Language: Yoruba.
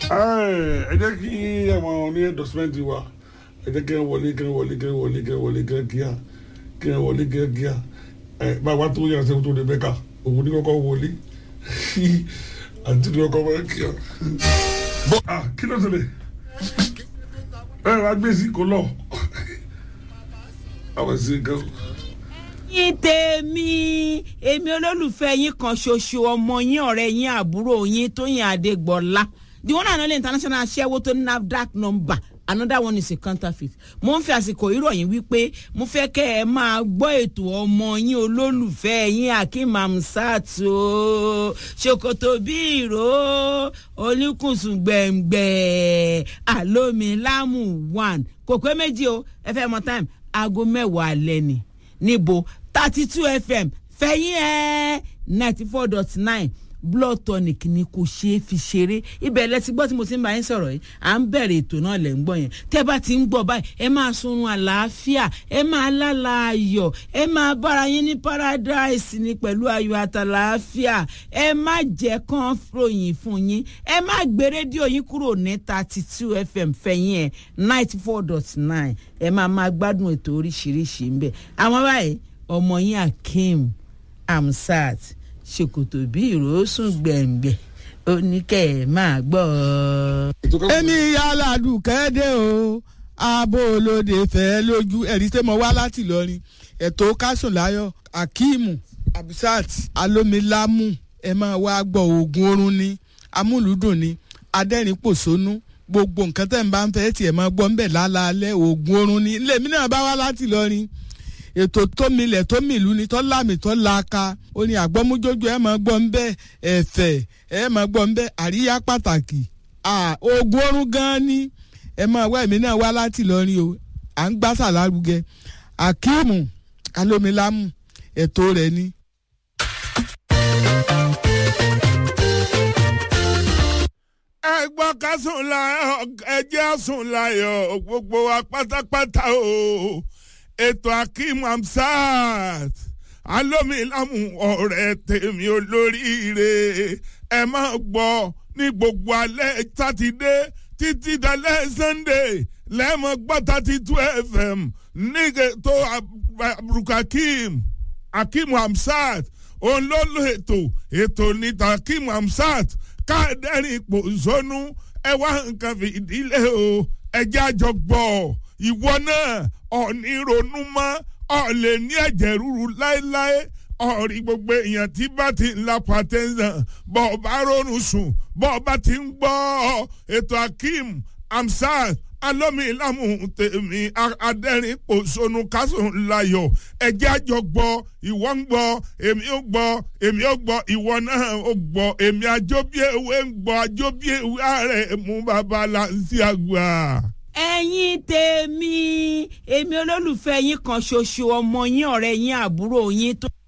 ẹ jẹ́ kí àwọn ní endorsement wa ẹ jẹ́ kí ẹ wọlé kí ẹ wọlé kí ẹ wọlé kí ẹ wọlé kí ẹ kíá kí ẹ wọlé kí ẹ kíá ẹ bàbá tó yàrá sẹ́wọ́n tó lè bẹ́ka òun ní kọ́kọ́ wọlé àti ní kọ́kọ́ wọlé kíá. bọ́ a kí ló ṣẹlẹ̀ ẹ wá gbé sí kò lọ àwọn sí gan. yín tèmi èmi olólùfẹ́ yín kan ṣoṣo ọmọ yín ọ̀rẹ́ yín àbúrò yín tóyìn adégbọ́lá the one and only international aṣẹ́wó tó ní nafdac number another one is a counterfeit mo ń fi àsìkò ìròyìn wípé mo fẹ́ kẹ́ ẹ máa gbọ́ ètò ọmọ yín olólùfẹ́ yín akeem amsat o ṣòkòtò bí ìró oníkùnsùn gbẹ̀ngbẹ̀ àlómilámù one kò pé méjì o ẹ fẹ́ mọ time aago mẹ́wàá alẹ́ ni níbo thirty two fm fẹ̀yìn ẹ̀ ninety four dot nine blood tonic ni kò ṣeé fi ṣeré ibẹ̀ lẹ ti gbọ́ tí mo ti ń bá yín sọ̀rọ̀ yìí à ń bẹ̀rẹ̀ ètò náà lẹ̀ ń gbọ́ yẹn tẹ́ bá ti ń gbọ́ báyìí ẹ máa sunrun àlàáfíà ẹ máa lálà ayọ̀ ẹ máa bára yín ní paradise ni pẹ̀lú ayọ̀ àtàlàáfíà ẹ má jẹ́ kán ròyìn fún yín ẹ má gbé rédíò yín kúrò ní thirty two fm fẹ̀yìn ẹ̀ ninety four dot nine ẹ máa máa gbádùn ètò oríṣiríṣi ń bẹ̀ àwọn báyìí ọmọ yín akeem amsat ṣòkòtò bí ìrosùn gbẹ̀ngbẹ̀ oníkẹ́ ẹ̀ máa gbọ́. èmi aládùn kẹ́dẹ́ o abo olóde fẹ́ lójú ẹ̀rí tẹ́ mọ wá láti lọrin ẹ̀tọ́ kásùnláyọ̀ akeem abisat alomilamu ẹ máa wá gbọ́ oògùn oorun ni amúlùdùn ni adẹ́rìnpòṣónú gbogbo nǹkan tẹ́ ń bá ń fẹ́ tiẹ̀ máa gbọ́ ń bẹ̀ lálaalẹ́ oògùn oorun ni lèmi náà bá wá láti lọrin ètò tómilẹ̀ tómìlú ni tọ́lámì tọ́láka ó ní àgbọ́mújójú ẹ̀ máa gbọ́ ń bẹ́ ẹ̀fẹ̀ ẹ̀ máa gbọ́ ń bẹ́ àríyá pàtàkì oògùn oorun gan-an ni ẹ máa wá èmi náà wá láti lọrin o à ń gbásà lárugẹ akeemu alómilámù ètò rẹ̀ ni. ẹ gbọ́ ká sùn láyọ̀ ẹ jẹ́ sùn láyọ̀ gbogbo wa pátápátá o ètò akeem amsat alómilámù ọ̀rẹ́ tèmi olóríire ẹ máa gbọ́ ní gbogbo alẹ́ sátidé títí dalẹ́ sunday lẹ́mọ̀ gbọ́ thirty two fm nígbè tó abdulkakeem akeem amsat òun ló lo ètò ètò níta akeem amsat káàdẹ́rìn ipò zónú ẹ wá nǹkan fìdílé o ẹ jẹ́ àjọ gbọ́ ìwọ náà ọ̀ní ronú mọ́ ọ̀ lè ní ẹ̀jẹ̀ ríru láéláé ọ̀rí gbogbo èèyàn tí bá ti ń la pàtẹ́sán bọ́ ọ bá rọrùn sùn bọ́ ọ bá ti ń gbọ́ ètò akeem amsat alómilámù tèmi adẹ́rìn pòṣónú kásùn layọ̀ ẹ̀jẹ̀ àjọ gbọ́ ìwọ ń gbọ́ èmi ó gbọ́ èmi ó gbọ́ ìwọ náà ó gbọ́ èmi àjọbíèwé ń gbọ́ àjọbíèwé ààrẹ mú bàbá láǹsí àgbà ẹ̀yin tèmi èmi olólùfẹ́ yín kan ṣoṣo ọmọ yín ọ̀rẹ́ yín àbúrò yín tó.